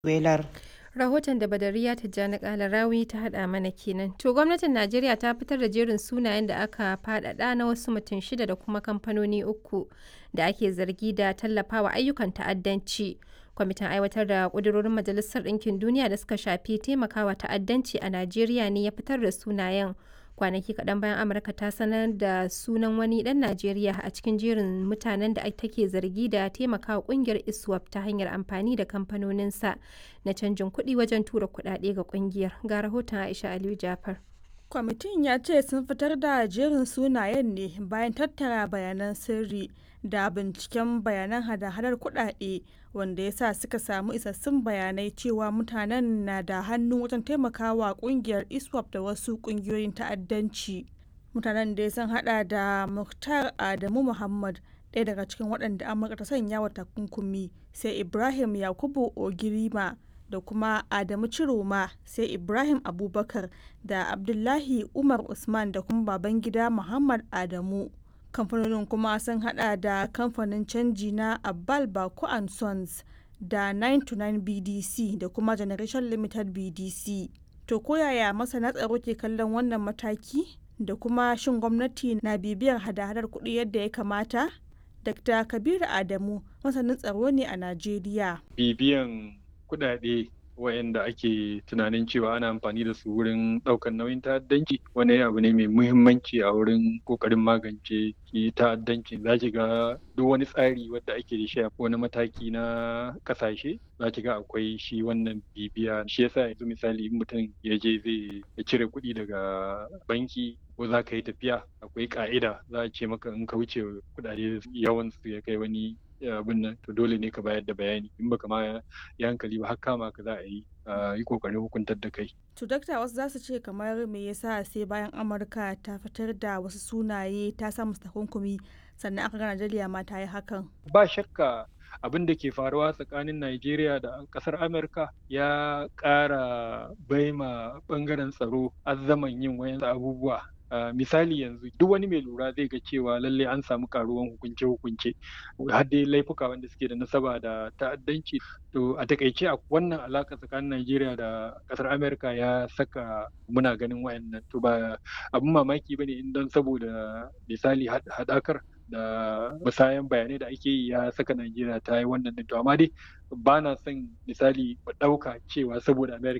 Velar. Rahoton da Badariya Tijjani Kalarawi ta haɗa mana kenan. To gwamnatin Najeriya ta fitar da jerin sunayen da aka faɗaɗa na wasu mutum shida da kuma kamfanoni uku da ake zargi da tallafawa ayyukan ta'addanci. Kwamitin aiwatar da ƙudurorin Majalisar Ɗinkin Duniya da suka shafi taimakawa ta'addanci a Najeriya ne ya fitar da sunayen. Kwanaki kaɗan bayan Amurka ta sanar da sunan wani ɗan Najeriya a cikin jerin mutanen da take zargi da taimakawa ƙungiyar ISWAP ta hanyar amfani da kamfanoninsa na canjin kuɗi wajen tura kuɗaɗe ga ƙungiyar. Ga rahoton Aisha Aliyu Jafar. Kwamitin ya ce sun fitar da jerin sunayen ne bayan tattara bayanan sirri da binciken bayanan hada-hadar kuɗaɗe wanda ya sa suka samu isassun bayanai cewa mutanen na da hannu wajen taimakawa kungiyar iswap da wasu kungiyoyin ta'addanci mutanen da sun hada da muktar adamu muhammad ɗaya daga cikin waɗanda amurka ta sanya wa takunkumi sai ibrahim yakubu ogirima da kuma adamu ciroma sai ibrahim abubakar da abdullahi umar usman da kuma babangida muhammad adamu kamfanonin kuma sun hada da kamfanin canji na abbal bako and sons da 929 bdc da kuma generation limited bdc to koyaya masana tsaro ke kallon wannan mataki da kuma shin gwamnati na bibiyar hada-hadar kuɗi yadda ya kamata dr kabiru adamu masanin tsaro ne a najeriya bibiyan kuɗaɗe wayanda ake tunanin cewa ana amfani da su wurin ɗaukar nauyin ta'addanci wani abu ne mai muhimmanci a wurin ƙoƙarin magance ki ta'addanci za ki ga duk wani tsari wadda ake da shi a wani mataki na ƙasashe za ki ga akwai shi wannan bibiya shi yasa yanzu misali in mutum ya je zai cire kuɗi daga banki ko za ka yi tafiya akwai ƙa'ida za a ce maka in ka wuce kuɗaɗe yawan su ya kai wani abin nan to dole ne ka bayar da bayani in baka ma ya hankali ba har kama ka za a yi yi kokarin hukuntar da kai. To dakta wasu za su ce kamar me yasa sai bayan Amurka ta fitar da wasu sunaye ta sa musu takunkumi sannan aka ga Najeriya ma ta yi hakan. Ba shakka abin da ke faruwa tsakanin Najeriya da kasar Amurka ya ƙara baima ɓangaren tsaro azzaman yin wayan abubuwa Uh, misali yanzu duk wani mai lura zai ga cewa lallai an samu karuwan hukunce-hukunce har dai laifuka wanda suke da nasaba da ta'addanci to a takaice a wannan alaka tsakanin Najeriya da kasar Amerika ya saka muna ganin wayannan to ba abin mamaki bane in don saboda misali hadakar da musayan bayanai da ake yi ya saka Najeriya ta yi wannan to amma dai ba na son misali mu ɗauka cewa saboda Amerika